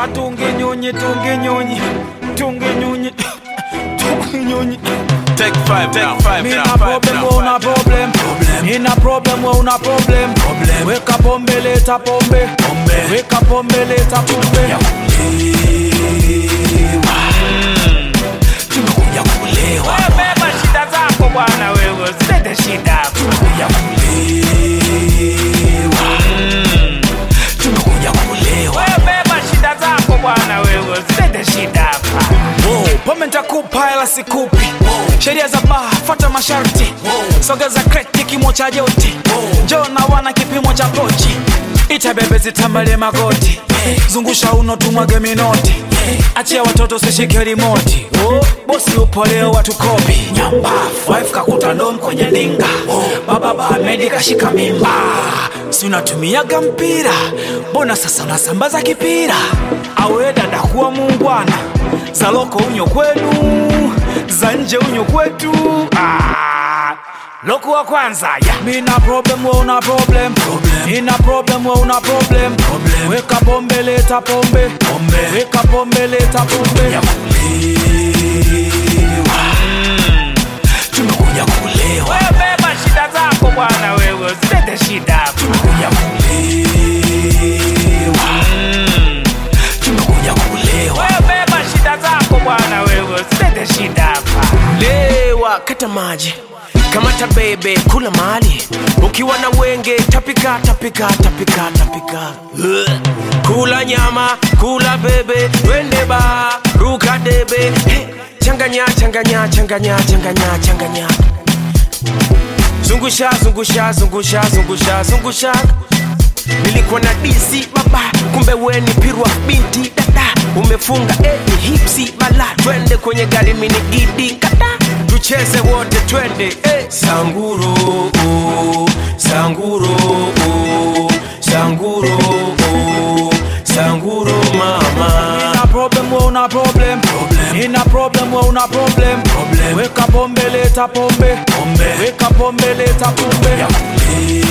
Atunge nyonyi, tunge nyonyi, tunge nyonyi, tunge nyonyi. Take five, take five, Mina now, five, problem, now, we una five. problem. Nina problem, we una problem. Weka pombe, leta pombe. Weka pombe, leta pombe. tumekuja kulewa Wewe beba shida zako bwana, wewe usilete shida hapa. tumekuja kulewa tumekuja kulewa Wewe beba shida zako bwana, wewe usilete shida hapa. Wow, pombe nitakupa hela sikupi. Sheria za baa, fuata masharti. Sogeza kreti kimo cha joti. Njoo na wana kipimo cha pochi. Ita bebe zitambalie magoti. Zungusha uno tumwage minoti. Achia watoto sishike rimoti. Oh, bosi upo leo watu kopi. Nyambafu, wife kakuta ndom kwenye ndinga. Baba Bahmedi kashika mimba. Si unatumiaga mpira, mbona sasa unasambaza kipira? Awe dada kuwa muungwana, za loko unyo kwenu, za nje unyo kwetu. Ah, loko wa kwanza ya mina problem, we una problem, nina problem, we una problem. Weka pombe, leta pombe, weka pombe, leta pombe. tumekuja kulewa Wewe beba shida zako bwana, wewe usilete shida hapa. tumekuja kulewa tumekuja kulewa Wewe beba shida zako bwana, wewe usilete shida hapa. lewa kata maji kamata bebe kula mali ukiwa na wenge tapika tapika tapika tapika Ugh. kula nyama kula bebe twende ba ruka debe Hey, changanya changanya changanya changanya changanya zungusha zungusha zungusha zungusha zungusha nilikuwa na disi baba kumbe weni pirwa binti dada umefunga eh, ni hipsi bala twende kwenye gari mini gidi kata tucheze wote twende eh. sanguro oh, sanguro oh, sanguro oh, sanguro mama Nina problem, we una problem. Nina problem, we una problem. Weka pombe, leta pombe. Weka pombe, leta pombe.